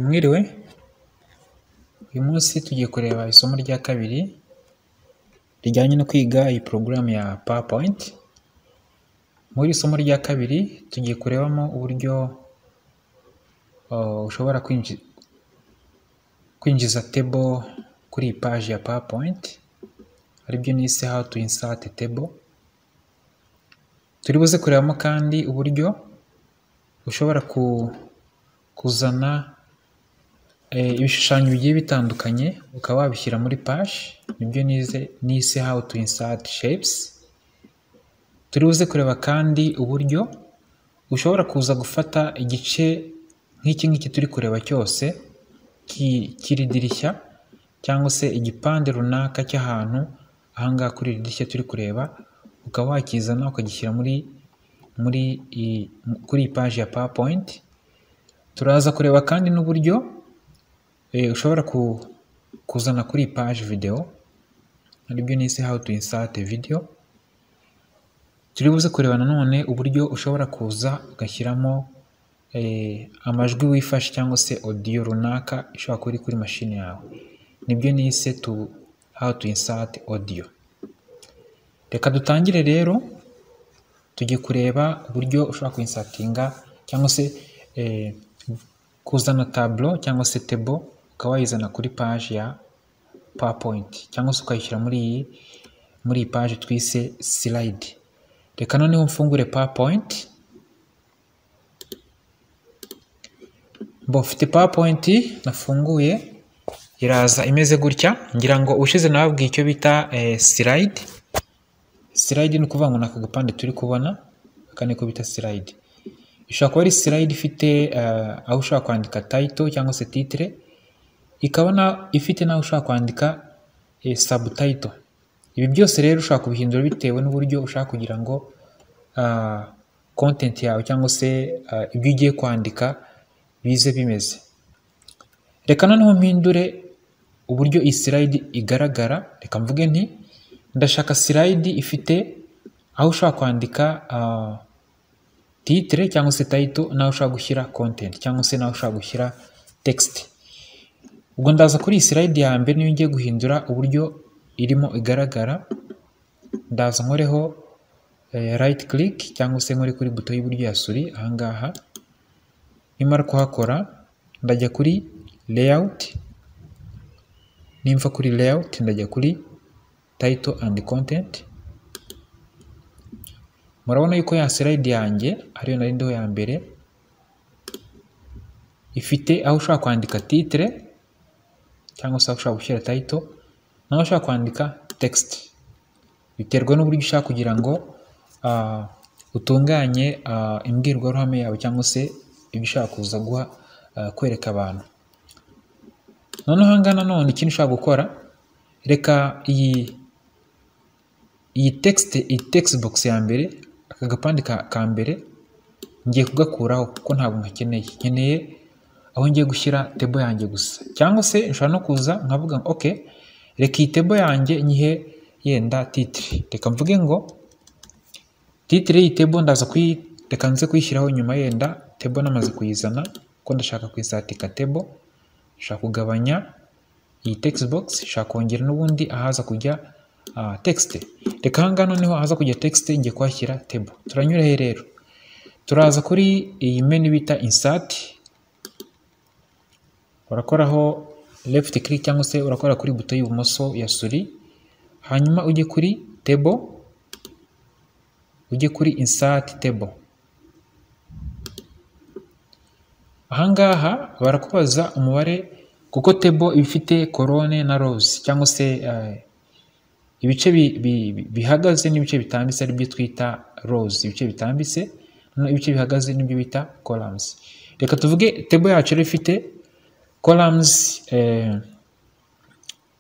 Mwiriwe, uyu munsi tugiye kureba isomo rya kabiri rijyanye no kwiga iyi porogaramu ya PowerPoint, muri iri somo rya kabiri tugiye kurebamo uburyo ushobora kwinjiza table kuri iyi paji ya PowerPoint aribyo nise how to insert table, turi buze kurebamo kandi uburyo ushobora kuzana ibishushanyo bigiye bitandukanye ukaba wabishyira muri paji nibyo nise how to insert shapes, turi buze kureba kandi uburyo ushobora kuza gufata igice nk'iki ngiki turi kureba cyose cy'iri dirishya cyangwa se igipande runaka cy'ahantu aha ngaha kuri iri dirishya turi kureba, ukaba wakizana ukagishyira muri muri kuri iyi paji ya PowerPoint, turaza kureba kandi n'uburyo ushobora kuzana kuri iyi paji video aribyo nise how to insert video, turi buze kureba nanone uburyo ushobora kuza ugashyiramo amajwi wifashe cyangwa se audio runaka ishobora kuba iri kuri mashini yawe nibyo nise to how to insert audio, reka dutangire rero tugiye kureba uburyo ushobora kuinsatinga cyangwa se kuzana tableau cyangwa se table ukaba wayizana kuri paji ya PowerPoint cyangwa se ukayishyira muri iyi muri iyi paji twise slide, reka noneho mfungure PowerPoint, mba mfite PowerPoint nafunguye iraza imeze gutya ngira ngo ushize nababwiye icyo bita slide, slide ni ukuvuga ngo ni aka gapande turi kubona aka niko bita slide, ishobora kuba ari slide ifite aho ushobora kwandika title cyangwa se titre, ikaba ifite n'aho ushobora kwandika subtitle, ibi byose rero ushobora kubihindura bitewe n'uburyo ushaka kugira ngo content yawe cyangwa se ibyo ugiye kwandika bize bimeze, reka noneho mpindure uburyo iyi slide igaragara, reka mvuge nti ndashaka slide ifite aho ushobora kwandika titre cyangwa se title n'aho ushobora gushyira content cyangwa se n'aho ushobora gushyira text, ubwo ndaza kuri iyi slide ya mbere niyo ngiye guhindura uburyo irimo igaragara, ndaza nkoreho right click cyangwa se nkore kuri buto y'iburyo ya suri aha ngaha, nimara kuhakora ndajya kuri layout, nimva kuri layout ndajya kuri title and content, murabona yuko ya slide yanjye ariyo nari ndiho ya mbere, ifite aho ushobora kwandika titre cyangwa se aho ushobora gushyira title n'aho ushobora kwandika text, biterwa n'uburyo ushaka kugira ngo utunganye imbwirwaruhame yawe cyangwa se ibyo ushaka kuza guha kwereka abantu, noneho aha ngaha nanone ikindi ushobora gukora reka iyi iyi text iyi text box ya mbere aka gapande ka mbere ngiye kugakuraho kuko ntabwo nkakeneye, nkeneye aho ngiye gushyira tebo yanjye gusa cyangwa se nshobora no kuza nkavuga ngo ok reka iyi tebo yanjye nyihe yenda titire, reka mvuge ngo titire y'iyi tebo ndaza kuyi reka nze kuyishyiraho nyuma yenda tebo namaze kuyizana kuko ndashaka kuyisatika tebo, nshaka kugabanya iyi text box, nshaka kongera n'ubundi ahaza kujya text, reka aha ngaha noneho ahaza kujya text ngiye kuhashyira table, turanyura he rero turaza kuri iyi menu bita insert, urakoraho left click cyangwa se urakora kuri buto y'ibumoso ya suri, hanyuma ujye kuri table, ujye kuri insert table, aha ngaha barakubaza umubare kuko table iba ifite korone na rows cyangwa se ibice bihagaze n'ibice bitambitse aribyo twita rows, ibice bitambitse ibice bihagaze nibyo bita columns, reka tuvuge table yacu rero ifite columns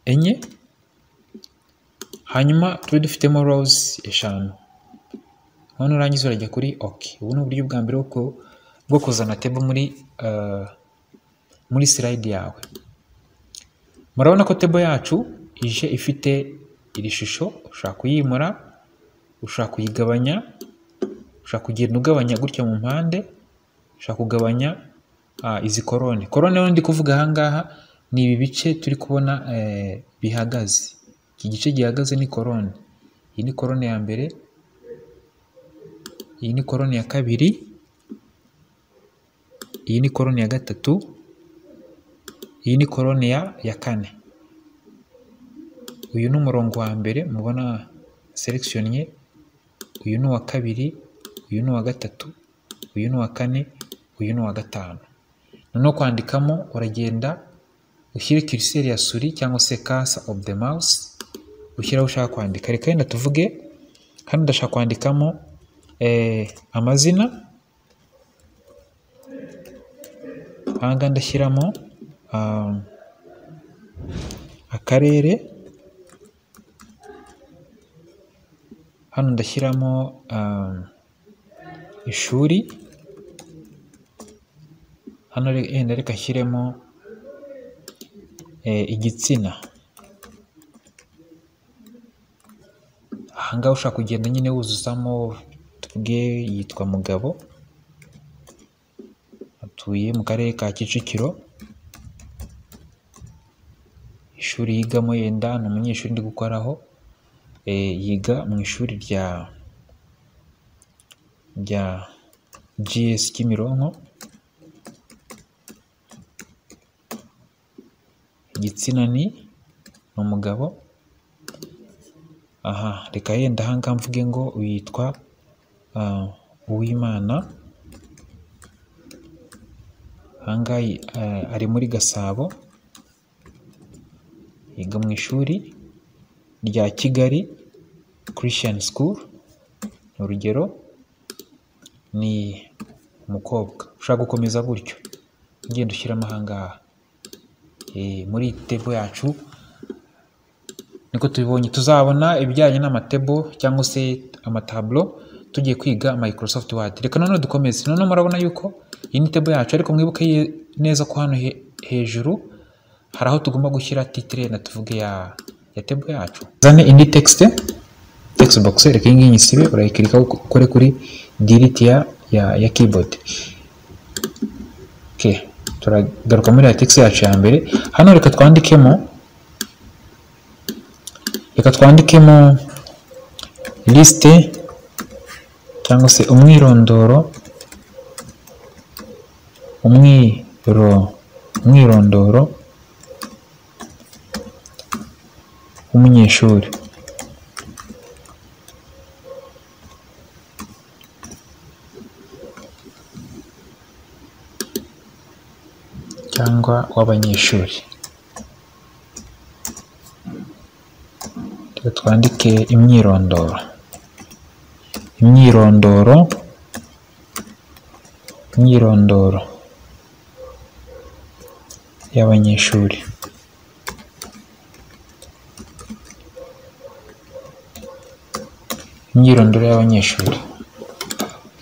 enye hanyuma tube dufitemo rows eshanu, noneho urangiza urajya kuri ok, ubu ni uburyo bwa mbere bwo kuzana table muri muri slide yawe, murabona ko table yacu ije ifite iri shusho, ushobora kuyimura, ushobora kuyigabanya, ushobora kugenda ugabanya gutya mu mpande, ushobora kugabanya ah, izi korone korone rero ndi kuvuga ahangaha ni ibi bice turi kubona eh, bihagaze iki gice gihagaze ni korone iyi ni korone ya mbere iyi ni korone ya kabiri iyi ni korone ya gatatu iyi ni korone ya ya kane uyu ni umurongo wa mbere mubona selectionye uyu ni uwa kabiri uyu ni uwa gatatu uyu ni uwa kane uyu ni uwa gatanu noneho kwandikamo uragenda ushyire curseur ya suri cyangwa se cursor of the mouse ushyiraho ushaka kwandika reka wenda tuvuge hano ndashaka kwandikamo eh, amazina ahangaha ndashyiramo um, akarere hano ndashyiramo um, ishuri hano re- yenda reka nshyiremo eh, igitsina ahangaha ushaka kugenda nyine wuzuzamo tuvuge yitwa mugabo atuye mu karere ka kicukiro ishuri yigamo yenda ni umunyeshuri ndi gukoraho eh, yiga mu ishuri rya rya gs kimironko igitsina ni ni umugabo aha reka yenda ahangaha mvuge ngo witwa ah, uwimana ahangaha yi- ah, ari muri gasabo yiga mu ishuri rya kigali christian school ni urugero ni umukobwa ushaka gukomeza gutyo ugenda ushyiramo ahangaha Eh, muri iyi tebo yacu niko tubibonye tuzabona ibijyanye n'amatebo cyangwa se amataburo tugiye kwiga Microsoft Word reka noneho dukomeze noneho murabona yuko iyi ni tebo yacu ariko mwibuke ye- neza ko hano he- hejuru hari aho tugomba gushyira titire na tuvuge ya ya tebo yacu zane indi text text box reka iyi ngiyi nyisibe urayikirikaho ukore kuri delete ya ya, ya keyboard okay. turagaruka muri ya text yacu ya mbere hano reka twandikemo reka twandikemo lisite cyangwa se umwirondoro umwiro umwirondoro w'umunyeshuri cyangwa w'abanyeshuri Reka twandike imyirondoro imyirondoro imyirondoro y'abanyeshuri imyirondoro y'abanyeshuri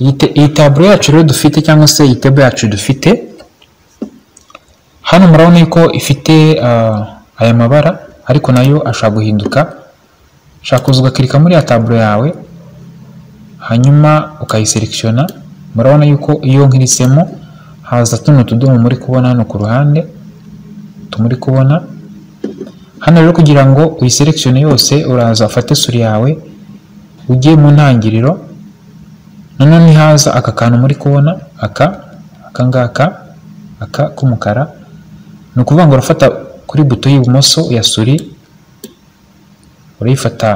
iyi te- iyi taburo yacu rero dufite cyangwa se iyi tebo yacu dufite hano murabona yuko ifite ah, aya mabara ariko nayo ashobora guhinduka ushobora kuza ugakirika muri ya taburo yawe hanyuma ukayiserekishona murabona yuko iyo nkirisemo haza tuno tudomo muri kubona hano ku ruhande tumuri kubona hano rero kugira ngo uyiserekishone yose uraza ufate suri yawe ujye mu ntangiriro noneho nihaza aka kantu muri kubona aka aka ngaka aka k'umukara ni ukuvuga ngo urafata kuri buto y'ibumoso ya suri urayifata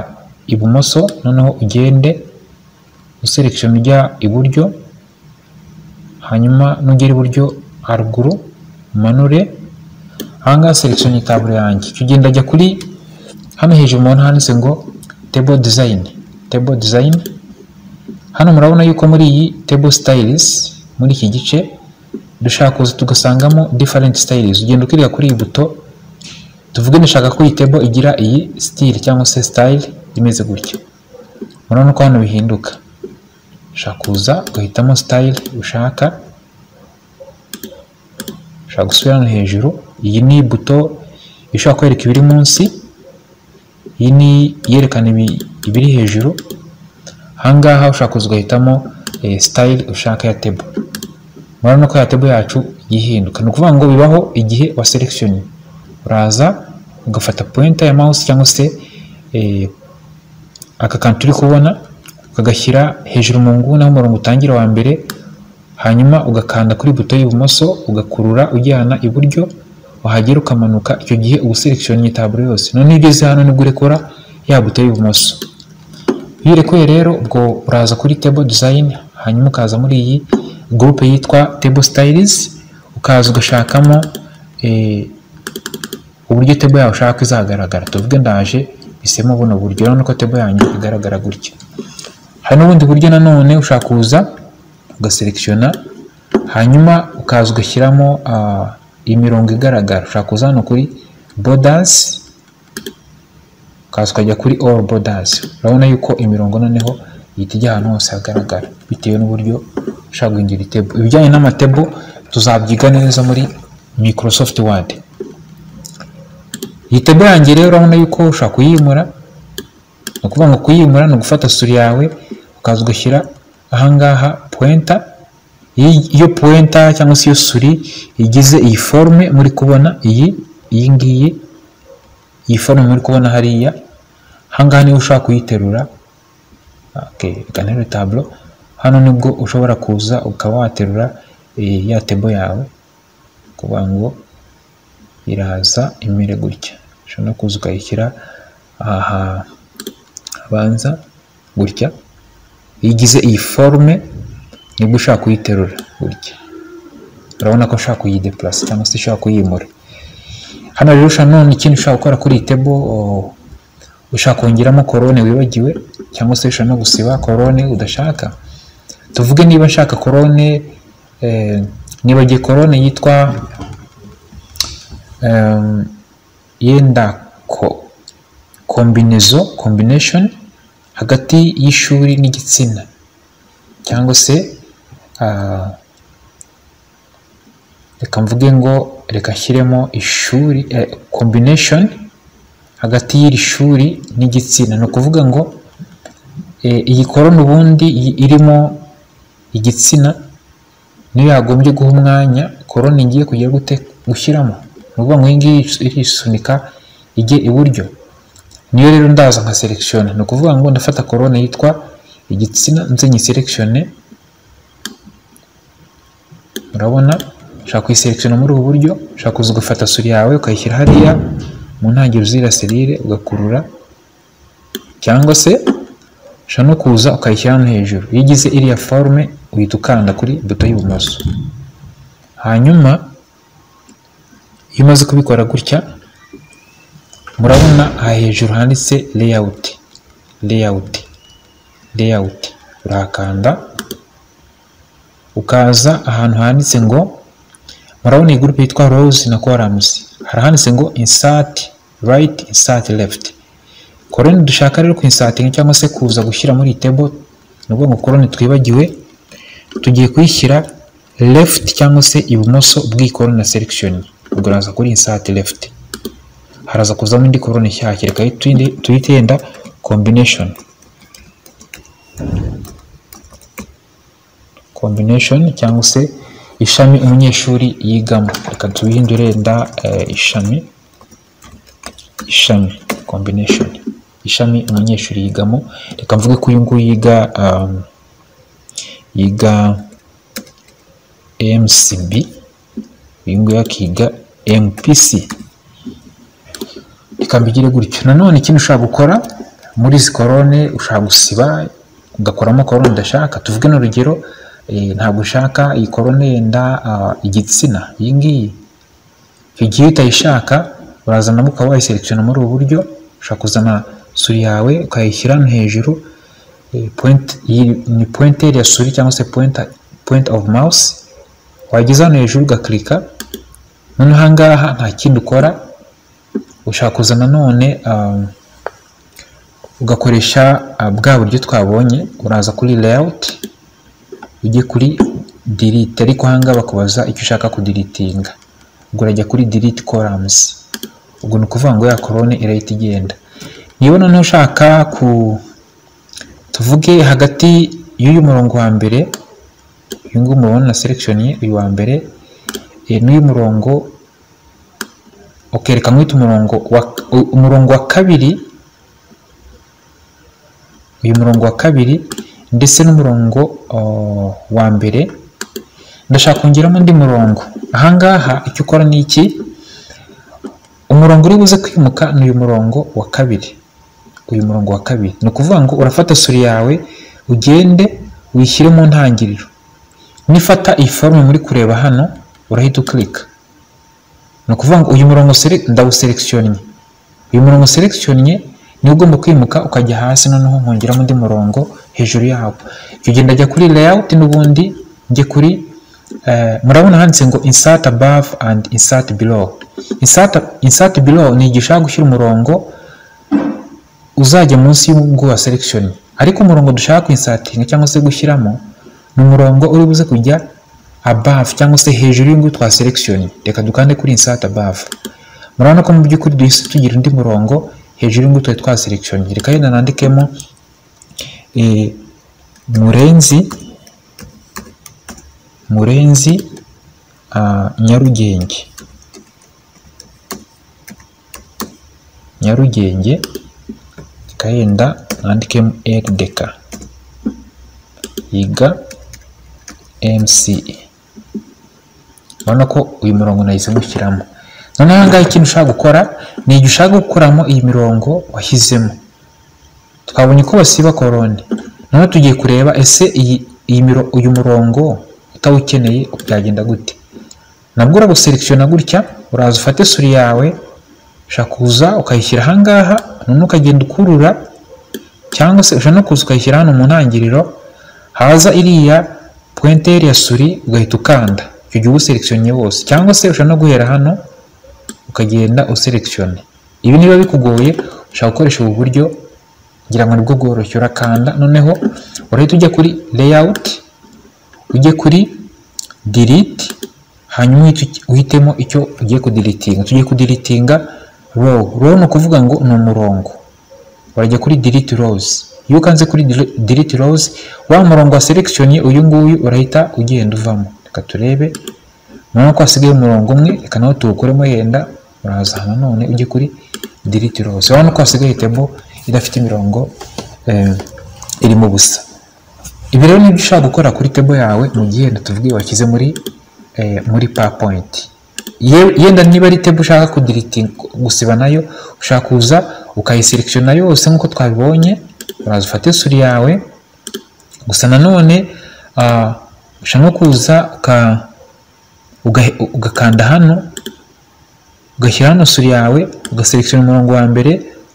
ibumoso noneho ugende userekishoni ujya iburyo hanyuma nugera iburyo haruguru umanure ahangaha serekishoni tabure yanjye Icyo ugenda ajya kuri hano hejuru mubona handitse ngo table design table design hano murabona yuko muri iyi table styles muri iki gice dushaka kuza tugasangamo different styles ugenda ukirira kuri iyi buto tuvuge ndashaka ko iyi table igira iyi style cyangwa se style imeze gutya murabona ko hano bihinduka ushaka kuza ugahitamo style ushaka ushaka gusubira hano hejuru iyi ni buto ishobora kwereka ibiri munsi iyi ni iyerekana ibi- ibiri hejuru ahangaha ushaka kuza ugahitamo eh, style ushaka ya table murabona ko ya table yacu y'ihinduka ni ukuvuga ngo bibaho igihe wa selection uraza ugafata pointer ya mouse cyangwa se eh, aka kantu turi kubona ukagashyira hejuru mu nguni aho umurongo utangira wa mbere hanyuma ugakanda kuri buto y'ibumoso ugakurura ujyana iburyo wahagera ukamanuka icyo gihe uba uselectioninga taburo yose noneho ugeze hano nibwo urekura ya buto y'ibumoso iyo urekuye rero ubwo uraza kuri table design hanyuma ukaza muri iyi group yitwa table styles ukaza ugashakamo eh, uburyo table yawe ushaka ko izagaragara tuvuge ndaje isemo buno buryo urabona ko table yanyu igaragara gutya hari n'ubundi buryo nanone ushaka kuza ugaselectiona hanyuma ukaza ugashyiramo uh, imirongo igaragara ushaka kuza hano kuri borders ukaza ukajya kuri all borders urabona yuko imirongo noneho ihita ijya ahantu hose hagaragara bitewe n'uburyo ushaka guhindura itebo ibijyanye n'amatebo tuzabyiga neza muri microsoft word iyi tebo yanjye rero urabona yuko ushobora kuyimura ni ukuvuga ngo kuyimura ni ugufata suri yawe ukaza ugashyira ahangaha puwenta iyo puwenta cyangwa se iyo suri igize iyi forume muri kubona iyi iyi ngiyi iyi forume muri kubona hariya ahangaha niba ushaka kuyiterura reka nterure taburo hano nibwo ushobora kuza ukaba waterura ya tebo yawe kuvuga ngo iraza imere gutya ushobora no kuza ukayishyira aha abanza gutya igize iyi forume nibwo ushaka kuyiterura gutya urabona ko ushaka kuyidepurasa cyangwa se ushaka kuyimura hano rero ushobora none ikindi ushaka gukora kuri iyi tebo ushaka kongeramo korone wibagiwe cyangwa se ushobora no gusiba korone udashaka tuvuge niba nshaka korone nibagiye korone yitwa yenda kombinezo kombineshoni hagati y'ishuri n'igitsina cyangwa se reka mvuge ngo reka nshyiremo ishuri kombineshoni hagati y'iri shuri n'igitsina ni ukuvuga ngo iyi korona ubundi irimo igitsina niyo yagombye guha umwanya korona ngiye kugira gute gushyiramo ni ukuvuga ngo iyi ngiyi irisunika ijye iburyo niyo rero ndaza nka selekishoni ni ukuvuga ngo ndafata korona yitwa igitsina nze nyiselekishone urabona ushobora kuyiselekishona muri ubu buryo ushobora kuza ugafata suri yawe ukayishyira hariya mu ntangiriro z'iriya serire ugakurura cyangwa se ushobora no kuza ukayishyira hano hejuru iyo ugize iriya forume uhita ukanda kuri buto y'ibumoso hanyuma iyo umaze kubikora gutya murabona aha hejuru handitse layout layout layout urakanda ukaza ahantu handitse ngo murabona iyi gurupe yitwa rose na columns hari handitse ngo insert right insert left korone dushaka rero kuinsatinga cyangwa se kuza gushyira muri table ni ukuvuga ngo korone twibagiwe tugiye kuyishyira left cyangwa se ibumoso bw'iyi korone na selection ubwo uraza kuri insert left haraza kuzamo indi korone nshyashya reka tuyite yenda combination combination cyangwa se ishami umunyeshuri yigamo reka tubihindure nda ishami ishami combination ishami umunyeshuri yigamo reka mvuge ko uyu nguyu yiga yiga mcb uyu nguyu akiga mpc reka mbigire gutyo nanone ikintu ushobora gukora muri izi korone ushobora gusiba ugakoramo korone udashaka tuvuge n'urugero ntabwo ushaka iyi korone yenda igitsina iyi ngiyi igihe utayishaka urazanamo ukaba wayiselekishona muri ubu buryo ushobora kuzana suri yawe ukayishyira no hejuru ni pointer ya suri cyangwa se point of mouse wageza hano hejuru ugakirika noneho aha ngaha nta kindi ukora ushaka kuza nanone ugakoresha bwa buryo twabonye uraza kuri layout ujye kuri delete ariko ahangaha bakubaza icyo ushaka kudiritinga ubwo urajya kuri delete columns ubwo ni ukuvuga ngo ya korone irahita igenda niba noneho ushaka ku tuvuge hagati y'uyu murongo wa mbere uyu nguyu mubona na selection ye uyu wa mbere n'uyu murongo ukereka nk'utu umurongo wa umurongo wa kabiri uyu murongo wa kabiri ndetse n'umurongo wa mbere ndashaka kongeramo undi murongo ahangaha icyo ukora ni iki umurongo uri buze kwimuka ni uyu murongo wa kabiri uyu murongo wa kabiri ni ukuvuga ngo urafata suri yawe ugende uyishyire mu ntangiriro nifata iyi forume muri kureba hano urahita ukirika ni ukuvuga ngo uyu murongo ndawuserekisiyonnye uyu murongo serekisiyonnye niba ugomba kwimuka ukajya hasi noneho nkongeramo undi murongo hejuru yawo icyo gihe ndajya kuri leyawuti n'ubundi njye kuri murabona handitse ngo insert above and insert below insert below ni igishaka gushyira umurongo uzajya munsi y'ubwo wa selection ariko umurongo dushaka kwinsatinga cyangwa se gushyiramo ni umurongo uri buze kujya above cyangwa se hejuru y'ubwo twa selection reka dukande kuri insert above murabona ko mu by'ukuri duhise tugira undi murongo hejuru y'ubwo twari twa selection reka yenda nandikemo murenzi murenzi nyarugenge nyarugenge yenda nandikemo rdk yiga mce urabona ko uyu murongo nahise mushyiramo noneho aha ngaha ikintu ushaka gukora ni igihe ushaka gukuramo iyi mirongo washyizemo twabonye ko basiba korone noneho tugiye kureba ese uyu murongo utawukeneye byagenda gute nabwo uraguselekishona gutya uraza ufate suri yawe ushaka kuza ukayishyira ahangaha noneho ukagenda ukurura cyangwa se ushobora no kuza ukayishyira hano mu ntangiriro haza iriya puwenteri ya suri ugahita ukanda icyo gihe uwuselekishonye wose cyangwa se ushobora no guhera hano ukagenda uselekishone ibi niba bikugoye ushaka gukoresha ubu buryo ngira ngo nibwo bworoshye urakanda noneho urahita ujya kuri leyawuti ujye kuri diriti hanyuma uhitemo icyo ugiye kudiritinga tugiye kudiritinga row row ni ukuvuga ngo ni umurongo urajya kuri diriti rozi iyo ukanze kuri diriti rozi wa murongo wa selekishoni uyu nguyu urahita ugenda uvamo reka turebe urabona ko hasigaye umurongo umwe reka nawe tuwukuremo yenda uraza nanone ujye kuri diriti rozi urabona ko hasigaye tebo idafite imirongo irimo ubusa ibi rero nibyo ushaka gukora kuri tebo yawe mu gihe tuvuge washyize muri muri powerpoint yenda niba ari tebo ushaka kudiritinga gusiba nayo ushaka kuza ukayiselekishona yose nk'uko twabibonye uraza ufate suri yawe gusa nanone ushaka kuza ugakanda hano ugashyira hano suri yawe ugaselekishona umurongo wa mbere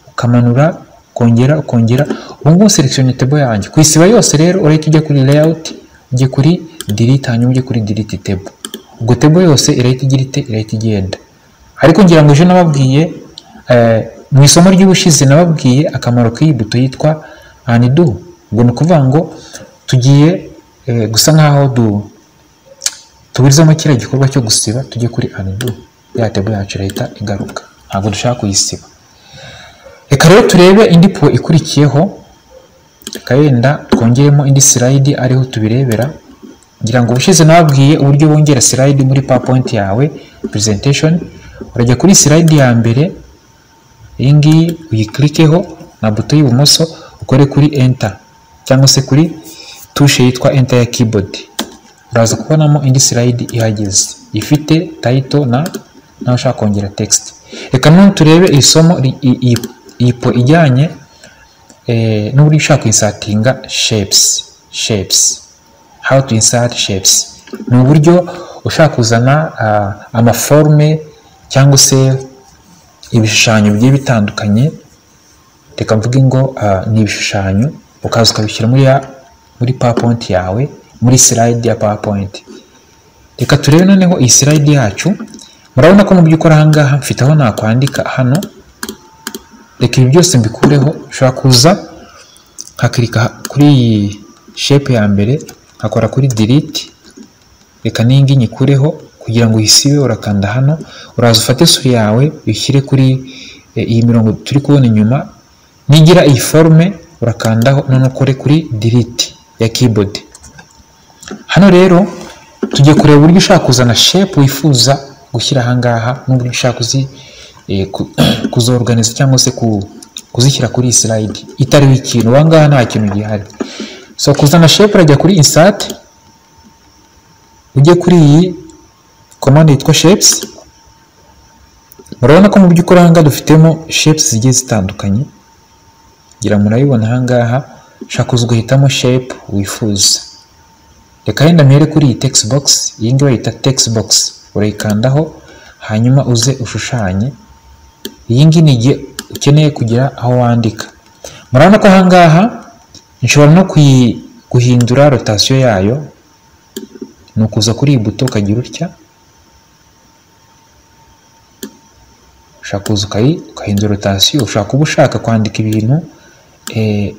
ukamanura ukongera ukongera ubu ngubu selekishona tebo yanjye ku isiba yose rero urahita ujya kuri leyawuti ujya kuri diriti hanyuma ujya kuri diriti tebo ubwo tebo yose irahita igira ite irahita igenda ariko ngira ngo ejo nababwiye mu isomo ry'ubushize nababwiye akamaro k'iyi buto yitwa anidu ubwo ni ukuvuga ngo tugiye gusa nk'aho tuburizamo kiriya gikorwa cyo gusiba tujye kuri anidu ya tebo yacu irahita igaruka ntabwo dushaka kuyisiba reka rero turebe indi po ikurikiyeho wenda twongeremo indi sirayidi ariho tubirebera ngira ngo ubushize nababwiye uburyo wongera sirayidi muri powerpoint yawe presentation urajya kuri sirayidi ya mbere iyi ngiyi uyikirikeho na buto y'ibumoso ukore kuri enter cyangwa se kuri tushe yitwa enter ya keyboard uraza kubonamo indi sirayidi ihageze ifite title na nawe ushaka kongera text reka none turebe iri somo iyi po ijyanye n'uburyo ushaka kuyisatinga shapes shapes how to insert shapes ni uburyo ushaka kuzana amaforme cyangwa se ibishushanyo bigiye bitandukanye reka mvuge ngo ni ibishushanyo ukaza ukabishyira muri muri powerpoint yawe muri slide ya powerpoint reka turebe noneho iyi slide yacu murabona ko mu by'ukuri aha ngaha mfite aho nakwandika hano reka ibi byose mbikureho ushobora kuza nkakirika kuri iyi shape ya mbere nkakora kuri diriti reka n'ingi nyikureho kugira ngo uyisibe urakanda hano uraza ufate suri yawe uyishyire kuri iyi mirongo turi kubona inyuma nigira iyi forume urakandaho none ukore kuri diriti ya keyboard hano rero tujye kureba uburyo ushaka kuzana shape wifuza gushyira ahangaha n'uburyo ushaka kuzi eh, ku- kuzoruganiza cyangwa se ku- kuzishyira kuri iyi slide itariho ikintu wangaha nta kintu gihari so kuzana shape urajya kuri insert ujye kuri iyi command yitwa shapes murabona ko mu by'ukuri ahangaha dufitemo shapes zigiye zitandukanye ngira murayibona ahangaha ushaka kuza ugahitamo shape wifuza reka yenda mpere kuri iyi text box iyi ngiyi bayita text box urayikandaho hanyuma uze ushushanye iyi ngiyi ni igihe ukeneye kugira aho wandika murabona ko ahangaha nshobora no kuyi- guhindura rotasiyo yayo ni ukuza kuri iyi buto ukagira utya ushaka kuza ukayi ukahindura rotasiyo ushaka kuba ushaka kwandika ibintu eh,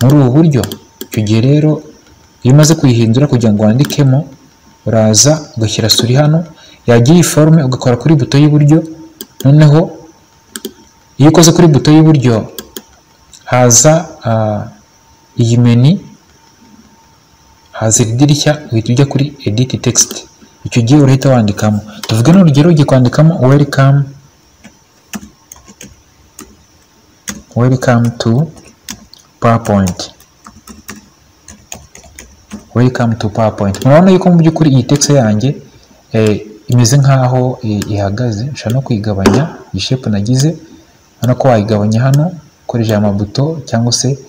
muri ubu buryo icyo gihe rero iyo umaze kuyihindura kugira ngo wandikemo uraza ugashyira suri hano yagira iyi forume ugakora kuri buto y'iburyo noneho iyo ukoze kuri buto y'iburyo haza ah, iyi meni haza iri dirishya uhita ujya kuri edit text icyo gihe urahita wandikamo tuvuge n'urugero ugiye kwandikamo welcome welcome to powerpoint welcome to powerpoint murabona yuko mu by'ukuri iyi text yanjye eh, imeze nk'aho eh, ihagaze nshobora no kuyigabanya iyi shape nagize urabona ko wayigabanya hano ukoresheje amabuto cyangwa se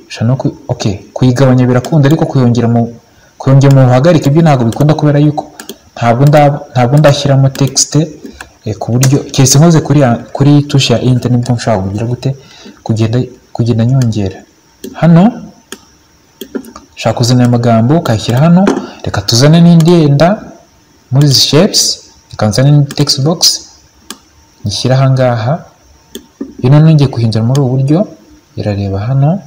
nshobora no ku- okay kuyigabanya birakunda ariko kuyongera mu kuyongera mu buhagarike ibyo ntabwo bikunda kubera yuko ntabwo ndaba ntabwo ndashyiramo text eh, ku buryo keretse nkoze kuri ya- kuri tusha ya enter nibwo nshobora kugira gute kugenda kugenda nyongera hano ushaka kuzana aya magambo ukayashyira hano reka tuzane n'indi yenda muri izi shapes reka nzane n'indi text box nyishyire ahangaha ino nongeye kuhindura muri ubu buryo irareba hano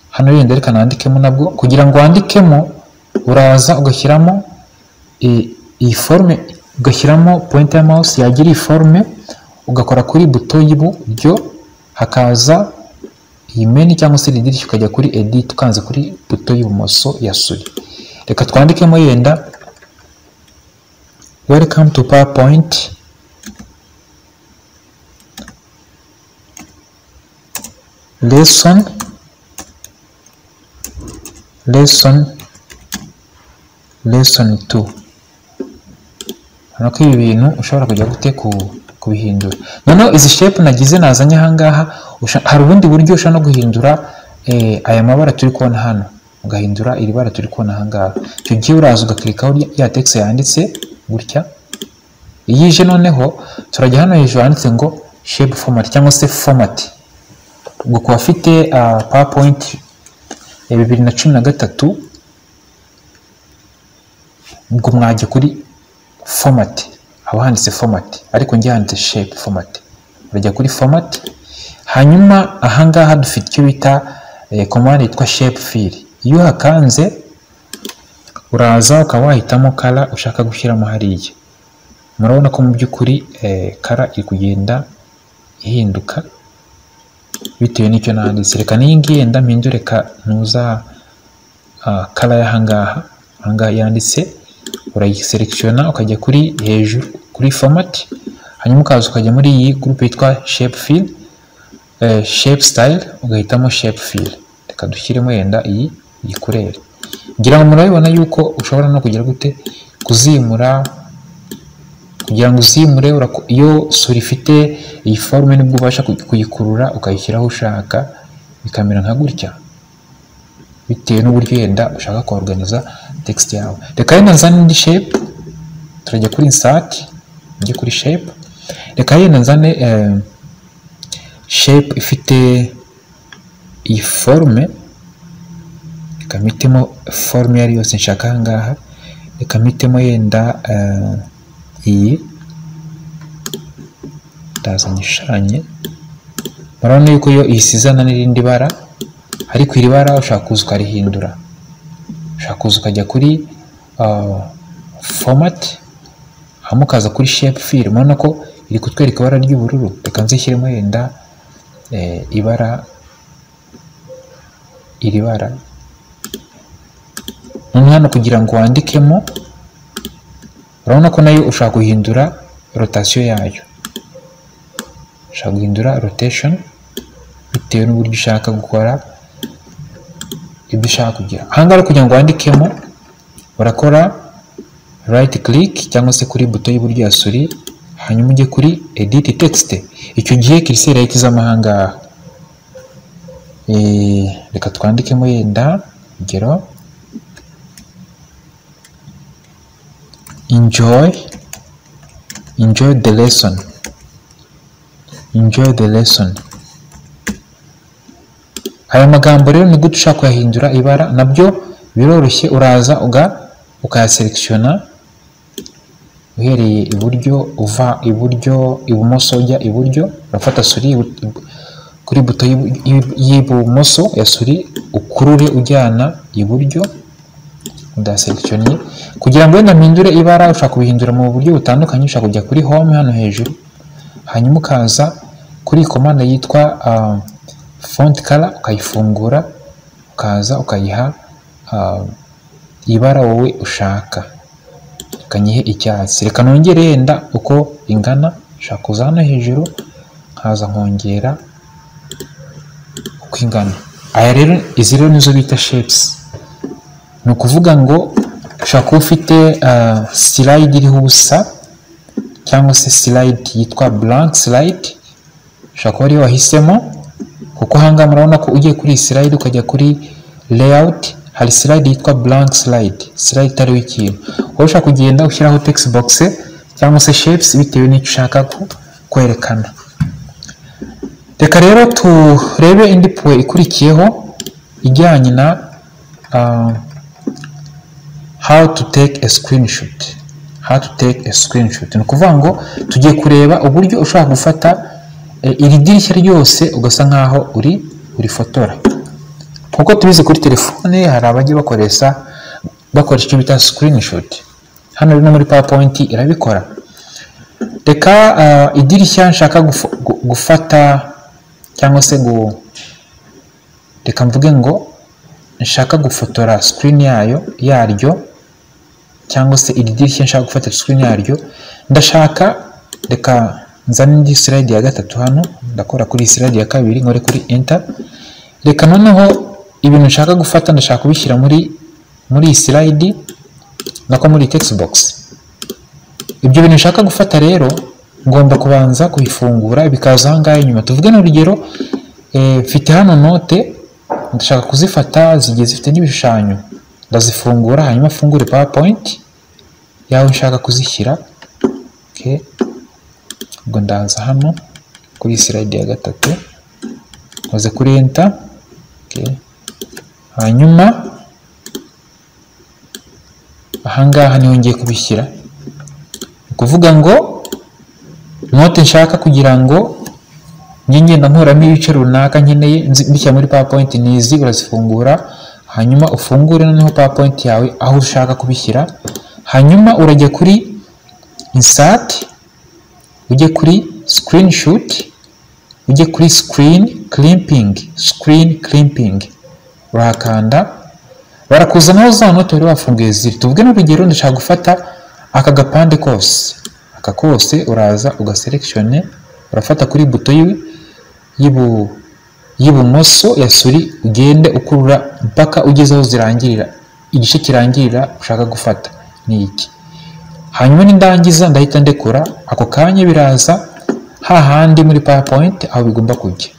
hano yenda reka nandikemo nabwo kugira ngo wandikemo uraza ugashyiramo i- iyi forme ugashyiramo point ya mouse yagira iyi forme ugakora kuri buto y'iburyo hakaza iyi meni cyangwa se iri dirishya ukajya kuri edit ukanze kuri buto y'ibumoso ya suri reka twandikemo yenda welcome to powerpoint lesson lesson lesson 2 urabona ko ibi bintu ushobora kujya gute ku- kubihindura noneho izi shape nagize nazanye ahangaha usha- hari ubundi buryo ushobora no guhindura eh, aya mabara turi kubona hano ugahindura iri bara turi kubona ahangaha icyo gihe uraza ugakirikaho rya- ya text yanditse gutya iyo ije noneho turajya hano hejuru handitse ngo shape format cyangwa se format ubwo ku bafite ah, powerpoint ya bibiri na cumi na gatatu ubwo mwajya kuri format haba handitse format ariko njye handitse shape format urajya kuri format hanyuma ahangaha dufite icyo bita eh, command yitwa shape fill iyo uhakanze uraza ukaba wahitamo kara ushaka gushyiramo hariya murabona ko mu by'ukuri kara iri kugenda ihinduka bitewe n'icyo nanditse reka n'iyi ngiyi yenda mpindure ka ntuza kara y'ahangaha ahangaha yanditse urayiselectiona ukajya kuri hejuru kuri format hanyuma ukaza ukajya muri iyi groupe yitwa shape fill eh, shape style ugahitamo shape fill reka dushyiremo yenda iyi iyi kureri ngira ngo murabibona yuko ushobora no kugira gute kuzimura kugira ngo uzimure urako- iyo sura ifite iyi forume nibwo ubasha kuy- kuyikurura ukayishyira aho ushaka bikamera nka gutya bitewe n'uburyo yenda ushaka koruganiza text yawe reka yenda nzane indi shape turajya kuri insert njye kuri shape reka yenda nzane eh, shape ifite iyi forume reka mpitemo forume iyo ari yose nshaka ahangaha reka mpitemo yenda eh, iyi ndazanye ishushanye murabona yuko iyo isizana n'irindi bara ariko iri bara ushaka kuza ukarihindura ushaka kuza ukajya kuri ah, format hanyuma ukaza kuri shape fill murabona ko iri kutwereka ibara ry'ubururu reka nzishyiremo yenda eh, ibara iri bara none hano kugira ngo wandikemo urabona ko nayo ushaka guhindura rotasiyo yayo ushaka guhindura rotation bitewe n'uburyo ushaka gukora ibyo ushaka kugira ahangaha kugira ngo wandikemo urakora right click cyangwa se kuri buto y'iburyo ya suri hanyuma ujye kuri edit text icyo gihe kiriseri yahita izamo ahangaha reka twandikemo yenda urugero enjoy enjoy the lesson enjoy the lesson aya magambo rero ni gute ushaka kuyahindura ibara nabyo biroroshye uraza uga ukayaselekishona uhereye iburyo uva iburyo ibumoso ujya iburyo urafata suri kuri buto y'ibumoso ya suri ukurure ujyana iburyo udaselekishonye kugira ngo wenda mpindure ibara ushaka kubihindura mu buryo butandukanye ushaka kujya kuri home hano hejuru hanyuma ukaza kuri komanda yitwa font color ukayifungura ukaza ukayiha ibara wowe ushaka ukanyihe icyatsi reka nongere yenda uko ingana ushaka kuza hano hejuru nkaza nkongera uko ingana aya rero izi rero nizo bita shapes ni ukuvuga ngo ushobora kuba ufite sirayidi iriho ubusa cyangwa se sirayidi yitwa blank sirayidi ushobora kuba ariyo wahisemo kuko ahangaha murabona ko ugiye kuri iyi sirayidi ukajya kuri leyawuti hari sirayidi yitwa blank sirayidi sirayidi itariho ikintu wowe ushobora kugenda ushyiraho tegisi bogisi cyangwa se shepusi bitewe n'icyo ushaka kwerekana reka rero turebe indi puwe ikurikiyeho ijyanye na how to take a screenshot how to take a screenshot ni ukuvuga ngo tugiye kureba uburyo ushobora gufata iri dirishya ryose ugasa nkaho uri urifotora nk'uko tubizi kuri telefone hari abajya bakoresha bakoresha icyo bita screenshot hano rero muri powerpoint irabikora reka idirishya nshaka gufata cyangwa se reka mvuge ngo nshaka gufotora screen yayo yaryo cyangwa se iri dirishya nshaka gufata screen yaryo ndashaka reka nzane indi slide ya gatatu hano ndakora kuri slide ya kabiri nkore kuri enter reka noneho ibintu nshaka gufata ndashaka kubishyira muri muri iyi slide nako muri text box ibyo bintu nshaka gufata rero ngomba kubanza kuyifungura bikaza ahangaha inyuma tuvuge n'urugero mfite hano note ndashaka kuzifata zigiye zifite n'ibishushanyo ndazifungura hanyuma afungure powerpoint yaho nshaka kuzishyira okay. ubwo ndaza hano kuri slide ya gatatu nkoze kuri enter hanyuma ahangaha niho ngiye kubishyira ni ukuvuga ngo note nshaka kugira ngo njye ngenda nkuramo ibice runaka nkeneye mbishyira muri powerpoint nizi urazifungura hanyuma ufungure noneho powerpoint yawe aho ushaka kubishyira hanyuma urajya kuri insert ujye kuri screenshot ujye kuri screen crimping screen crimping urakanda barakuzanaho za note wari wafunguye ziri tuvuge n'urugero ndashaka gufata aka gapande kose aka kose uraza ugaselectione urafata kuri buto y'ibumoso ya suri ugende ukurura mpaka ugeze aho zirangirira igice kirangirira ushaka gufata ni iki hanyuma n'indangiza ndahita ndekura ako kanya biraza hahandi muri powerpoint aho bigomba kujya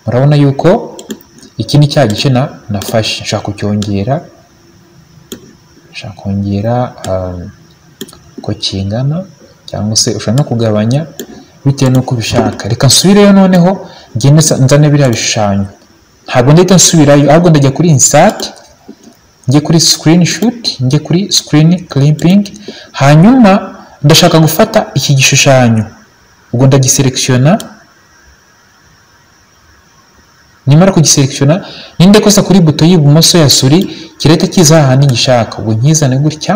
murabona yuko iki ni cya gice nafashe nshaka kucyongera nshaka kongera uko kingana cyangwa se ushobora no kugabanya bitewe n'uko ubishaka reka nsubireyo noneho ngende nzane biriya bishushanyo ntabwo ndahita nsubirayo ahubwo ndajya kuri insert njye kuri screenshot njye kuri screen crimping hanyuma ndashaka gufata iki gishushanyo ubwo ndagiselekishona nimara kugiselekishona ninde kosa kuri buto y'ibumoso ya suri kirahita kiza ahantu gishaka ubwo nkizane gutya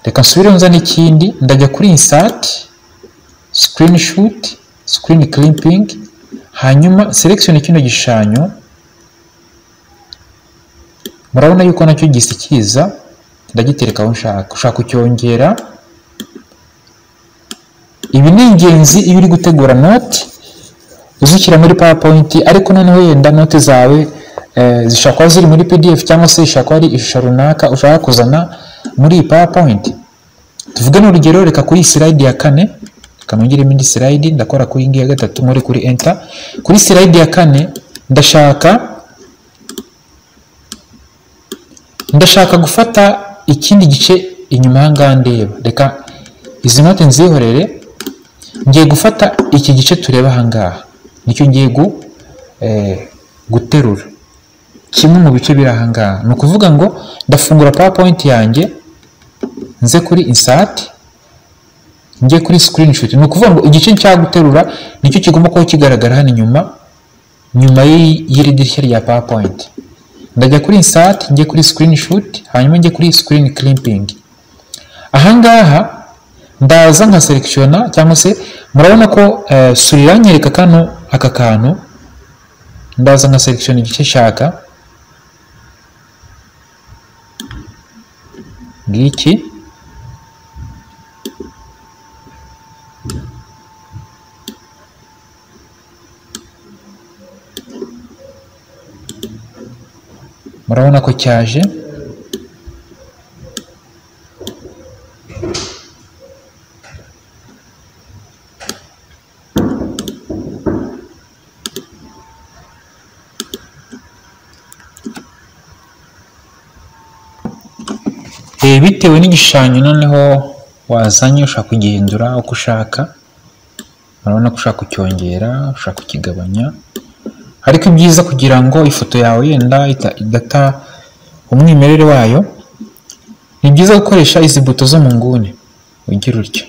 reka nsubire nza n'ikindi ndajya kuri insert screenshot screen crimping hanyuma selection kino gishushanyo murabona yuko nacyo gisa kiza ndagitereka aho nshaka ushaka kucyongera ibi ni ingenzi iyo uri gutegura noti uzishyira muri powerpoint ariko noneho yenda note zawe eh, zishobora kuba ziri muri pdf cyangwa se zishobora kuba ari ishusho runaka ushaka kuzana muri iyi powerpoint tuvuge n'urugero reka kuri iyi slide ya kane reka nongeremo indi slide ndakora kuri iyi ngiyi ya gatatu muri kuri enter kuri slide ya kane ndashaka ndashaka gufata ikindi gice inyuma aha ngaha ndeba reka izi note nzihorere ngiye gufata iki gice tureba aha ngaha nicyo ngiye gu eh, guterura kimwe mu bice biri aha ngaha ni ukuvuga ngo ndafungura powerpoint yanjye nze kuri insert njye kuri screenshot ni ukuvuga ngo igice nshaka guterura nicyo kigomba kuba kigaragara hano inyuma nyuma y'iri dirishya rya powerpoint ndajya kuri insert njye kuri screenshot hanyuma njye kuri screen clipping aha ngaha ndaza nka selekishona cyangwa se murabona ko eh, suri iranyereka kano aka kantu ndaza nka selekishona igice nshaka ngiki murabona ko cyaje Eh, bitewe n'igishushanyo noneho wazanye ushaka kugihindura uko ushaka urabona ko ushaka kucyongera ushaka kukigabanya ariko ibyiza kugira ngo ifoto yawe yenda ita- idata umwimerere wayo ni byiza gukoresha izi buto zo mu nguni ugira utya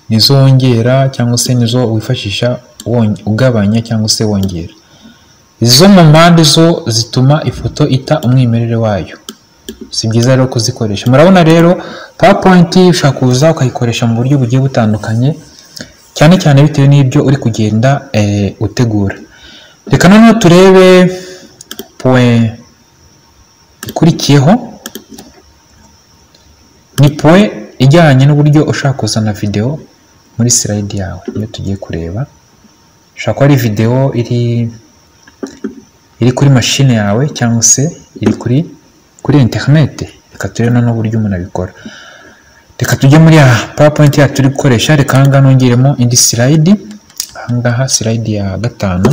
nizo wongera cyangwa se nizo wifashisha wonge- ugabanya cyangwa se wongera izo mu mpande zo zituma ifoto ita umwimerere wayo si byiza rero kuzikoresha murabona rero powerpoint ushobora kuza ukayikoresha mu buryo bugiye butandukanye cyane cyane bitewe n'ibyo uri kugenda eh, utegura reka noneho turebe point ikurikiyeho ni point ijyanye n'uburyo ushaka kuzana video muri slide yawe niyo tugiye kureba ushobora kuba ari video iri iri kuri mashine yawe cyangwa se iri kuri kuri internet reka turebe noneho uburyo umuntu abikora reka tujye muri ya powerpoint yacu turi gukoresha reka ahangaha nongeremo indi slide ahangaha slide ya gatanu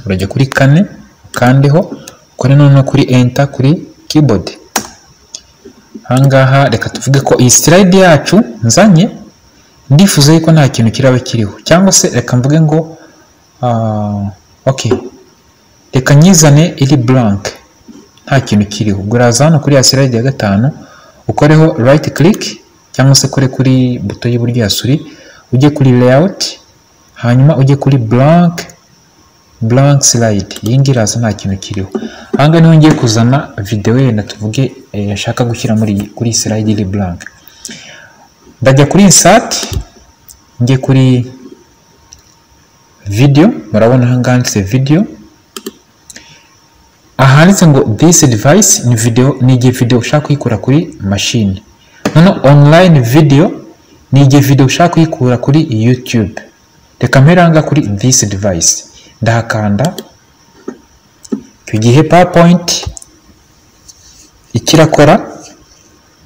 urajya kuri kane ukandeho ukore noneho kuri enter kuri keyboard ahangaha reka tuvuge ko iyi slide yacu nzanye ndifuza yuko nta kintu kiraba kiriho cyangwa se reka mvuge ngo ah, okay reka nyizane iri blank nta kintu kiriho ubwo uraza hano kuri ya slide ya gatanu ukoreho right click cyangwa se kore kuri buto y'iburyo ya suri ujye kuri layout hanyuma ujye kuri blank blank slide iyi ngiyi iraza nta kintu kiriho aha ngaha niho ngiye kuzana video yenda tuvuge eh, yashaka gushyira muri iyi- kuri iyi slide iri blank ndajya kuri insert njye kuri video murabona aha ngaha handitse video ahanditse ngo this device ni video ni igihe video ushaka kuyikura kuri machine noneho online video ni igihe video ushaka kuyikura kuri youtube reka mpere aha ngaha kuri this device ndahakanda icyo gihe powerpoint icyo irakora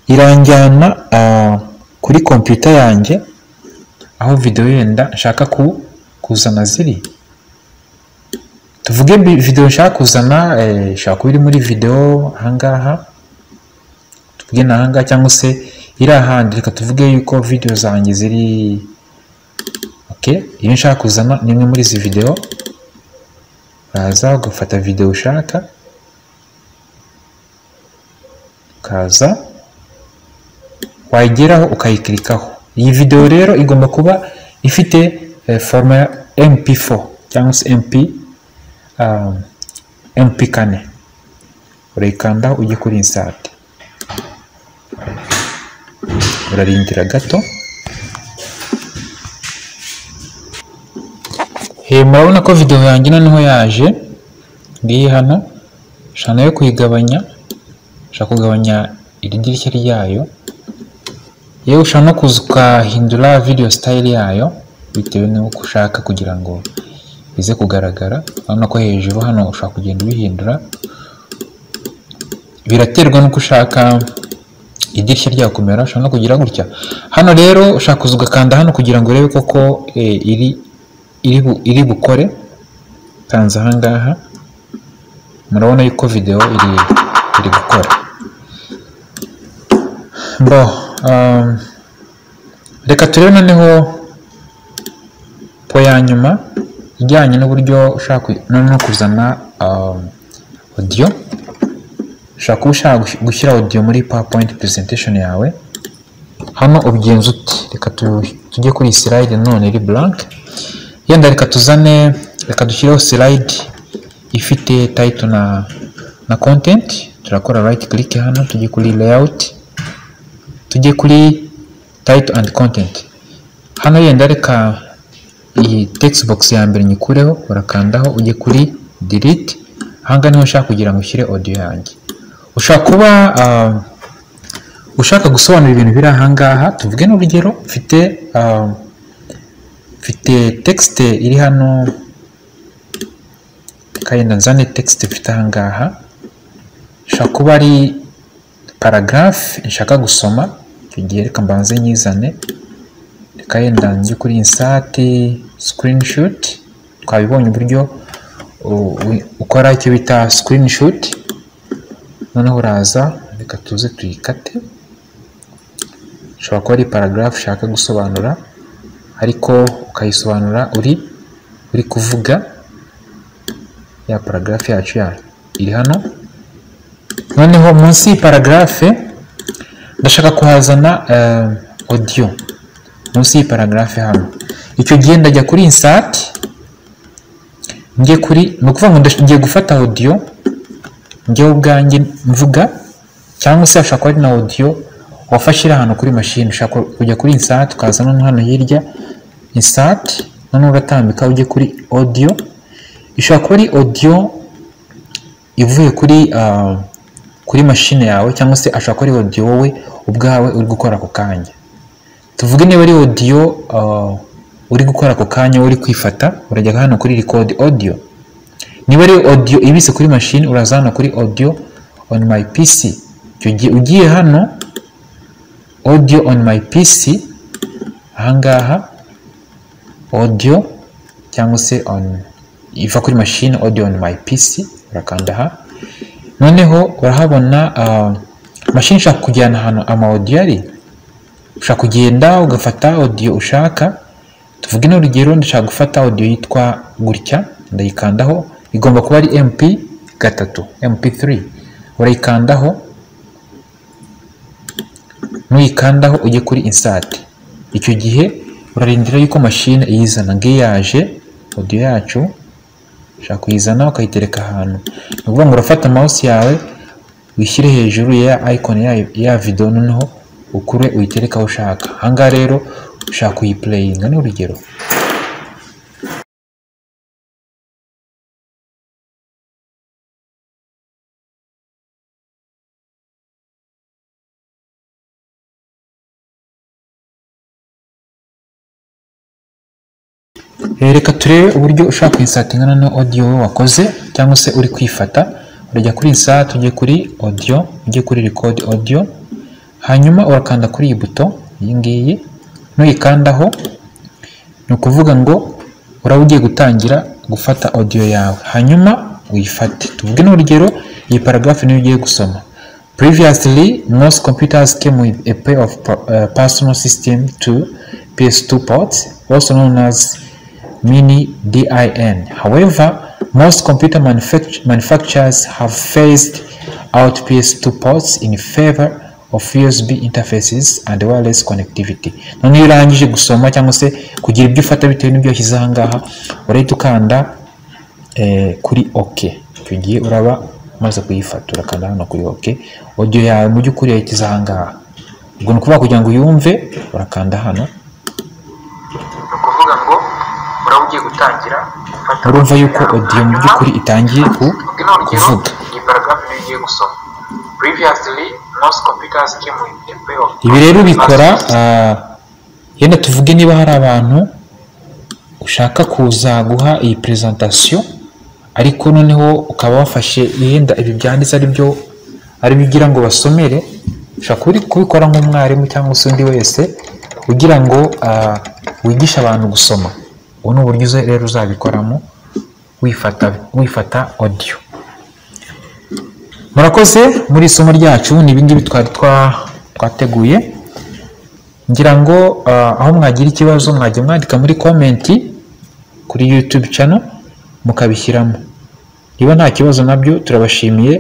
iranjyana ah, kuri computer yanjye aho video yenda nshaka ku- kuzana ziri tuvuge bi- video nshaka kuzana eh, ishobora kuba iri muri video ahangaha tuvuge ni ahangaha cyangwa se iri ahandi reka tuvuge yuko video zanjye ziri okay iyo nshaka kuzana ni imwe muri izi video uraza ugafata video ushaka ukaza wayigeraho ukayikirikaho iyi video rero igomba kuba ifite eh, forma ya mp4 cyangwa se mp um, mp kane urayikandaho ujye kuri insert urarindira gato he murabona ko video yanjye noneho yaje ngiyi hano ushobora nayo kuyigabanya ushobora kugabanya iri dirishya ryayo yewe ushobora no kuza ukahindura video style yayo bitewe n'uko ushaka kugira ngo bize kugaragara urabona ko hejuru hano ushobora kugenda ubihindura biraterwa n'uko ushaka idirishya rya kumera ushobora no kugira gutya hano rero ushaka kuza ugakanda hano kugira ngo urebe koko eh, iri iri bu- iri bukore kanza aha ngaha murabona yuko video iri iri gukora bo um, reka turebe noneho po ya nyuma ijyanye n'uburyo ushaka ku- noneho kuzana um, audio ushobora kuba ushaka gush- gushyira audio muri powerpoint presentation yawe hano ubigenza uti reka tu- tujye kuri iyi slide none iri blank yenda reka tuzane reka dushyireho slide ifite title na na content turakora right click hano tujye kuri layout tujye kuri title and content hano yenda reka iyi text box ya mbere nyikureho urakandaho ujye kuri delete ahangaha niho ushaka kugira ngo ushyire audio yanjye ushaka kuba ah, ushaka gusobanura ibintu biri ahangaha tuvuge n'urugero mfite ah, mfite text iri hano kayenda nzane text mfite ahangaha ishobora kuba ari paragraph nshaka gusoma icyo gihe reka mbanze nyizane reka yenda njye kuri insert screenshot twabibonye uburyo u- u- ukora icyo bita screenshot noneho uraza reka tuze tuyikate ishobora kuba ari paragraph ushaka gusobanura ariko ukayisobanura uri uri kuvuga ya paragraph yacu ya iri hano noneho munsi y'iyi paragraph ndashaka kuhazana eh, audio munsi y'iyi paragraph hano icyo gihe ndajya kuri insert njye kuri ni ukuvuga ngo ndash- ngiye gufata audio njyewe ubwanjye mvuga cyangwa se hashobora kuba ari na audio wafashe iri ahantu kuri mashini ushaka kujya kuri insert ukaza no hano hirya insert noneho uratambika ujye kuri audio ishobora kuba ari audio ivuye kuri ah, kuri mashine yawe cyangwa se ashobora kuba ari audio wowe ubwawe uri gukora ako kanya tuvuge niba ari audio ah, uri gukora ako kanya uri kwifata urajya hano kuri record audio niba ari audio ibise kuri mashini uraza hano kuri audio on my pc icyo gihe ugiye hano audio on my pc ahangaha audio cyangwa se on iva kuri mashini audio on my pc urakanda aha noneho urahabona ah, mashini ishaka kujyana ahantu ama audio ari ushaka kugenda ugafata audio ushaka tuvuge n'urugero ndashaka gufata audio yitwa gutya ndayikandaho igomba kuba ari mp gatatu mp3 urayikandaho nuyikandaho ujye kuri insert icyo gihe urarindira yuko mashine iyizana ngiyo yaje audio yacu ushaka kuyizana ukayitereka ahantu ni ukuvuga ngo urafata mouse yawe wishyire hejuru ya icon yayo ya video noneho ukure uyitereke aho ushaka ahangaha rero ushaka kuyiplayinga ni urugero Eh, reka turebe uburyo ushaka kuinsatinga noneho audio wowe wakoze cyangwa se uri kwifata urajya kuri insert ujye kuri audio ujye kuri record audio hanyuma urakanda kuri iyi buto iyi ngiyi nuyikandaho ni ukuvuga ngo uraba ugiye gutangira gufata audio yawe hanyuma uyifate tuvuge n'urugero iyi paragraph niyo ugiye gusoma previously most computers came with a pair of per- uh, personal system to ps2 ports also known as mini din however most computer manufact- manufacturers have phased out ps2 ports in favor of usb interfaces and wireless connectivity noneho iyo urangije gusoma cyangwa se kugira ibyo ufata bitewe n'ibyo washyize aha ngaha urahita ukanda eh, kuri OK icyo gihe uraba umaze kuyifata urakanda hano kuri OK audio yawe mu by'ukuri yayigeze aha ngaha ubwo ni ukuvuga kugira ngo uyumve urakanda hano ni ukuvuga ngo uraba ugiye gutangira gufata urumva yuko audio mu by'ukuri itangiye ku Ubwo ni urugero kuvuga iyi paragraph niyo ugiye gusoma previously most computers came with a pair of ibi rero ubikora matrices. ah, yenda tuvuge niba hari abantu ushaka kuza guha iyi presentation ariko noneho ukaba wafashe yenda ibi byanditse ari byo ari byo ugira ngo basomere ushobora kubi- kubikora nk'umwarimu cyangwa se undi wese kugira ngo ah, wigishe abantu gusoma ubu ni uburyo uza- rero uzabikoramo wifata wifata audio murakoze muri isomo ryacu ni ibingibi twari twa- twateguye ngira ngo ah, aho mwagira ikibazo mwajya mwandika muri komenti kuri youtube channel mukabishyiramo niba nta kibazo nabyo turabashimiye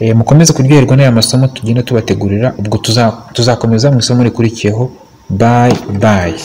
Eh, mukomeze kuryoherwa n'aya masomo tugenda tubategurira ubwo tuza- tuzakomeza mu isomo rikurikiyeho bayi bayi